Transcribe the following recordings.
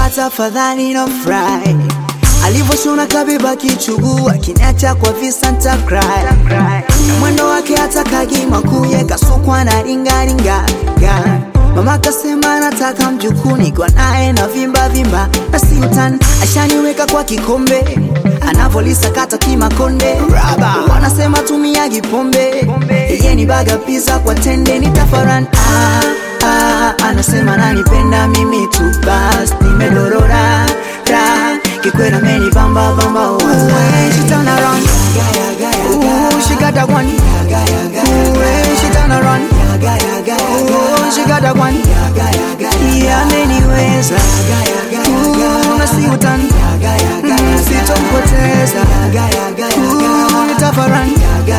baba tafadhali no fry alivyoshona kabeba kichuguu akiniacha kwa visa nta cry na mwendo wake hata kagima kuye kasukwa na ringaringa mama kasema nataka mjukuu niko naye na vimba vimba na sintan ashaniweka kwa kikombe anavolisakata kimakonde wanasema tumia gipombe iye ni baga pisa kwa tende nitafaran ah, ah, anasema nanipenda mimi tu bas nimedorora ra kikwera meni bamba bamba oh. When she turn around Ooh, she got that one Ooh, when she turn around Ooh, she got that one Yeah, ameniweza Ooh, na si utani Mm, sitompoteza Ooh, nitafaran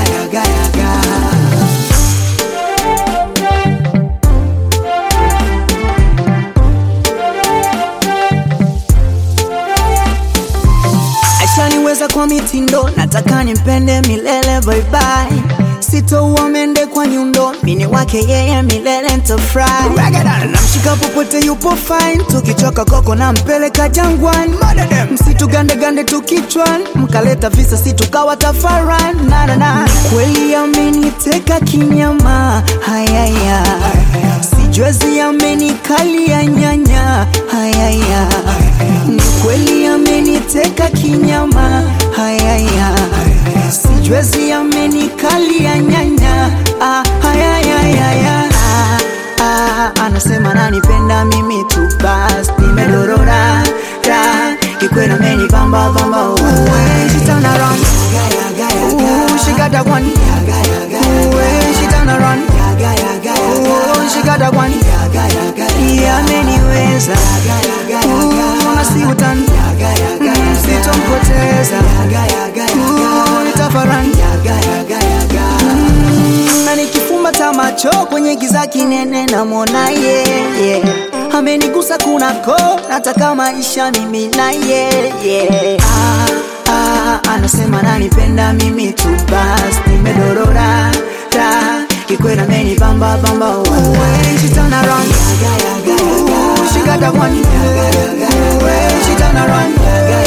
ashaniweza kwa mitindo nataka nimpende milele bye bye sitouwa mende kwa nyundo mini wake yeye milele ntafry namshika popote yupo fine tukichoka koko na mpeleka jangwani msitu gandegande tukichwan mkaleta visa situkawa tafaran nanana kweli ameniteka kinyama hayaya sijwezi amenikalia nyanya hayaya ni kweli ameniteka kinyama hayaya sijwezi amenikalia nyanya ah, hayayayaya ah, ah, anasema nanipenda mimi tu bas nimedorora ra kikwena meni bamba bamba oh. When she turn around Ooh, she got that one Ooh, when she turn around Ooh, she got that one Yeah, ameniweza Ooh, na si utani Mm, sitompoteza Ooh, nitafaran Mm, na nikifumba ta macho kwenye giza kinene namwona ye yeah. amenigusa kunako nataka maisha mimi na ye yeah. ah, ah, anasema nanipenda mimi tu bas nimedorora ra kikwera meni bamba bamba oh. When she turn around Ooh, she got that one Ooh, when she turn around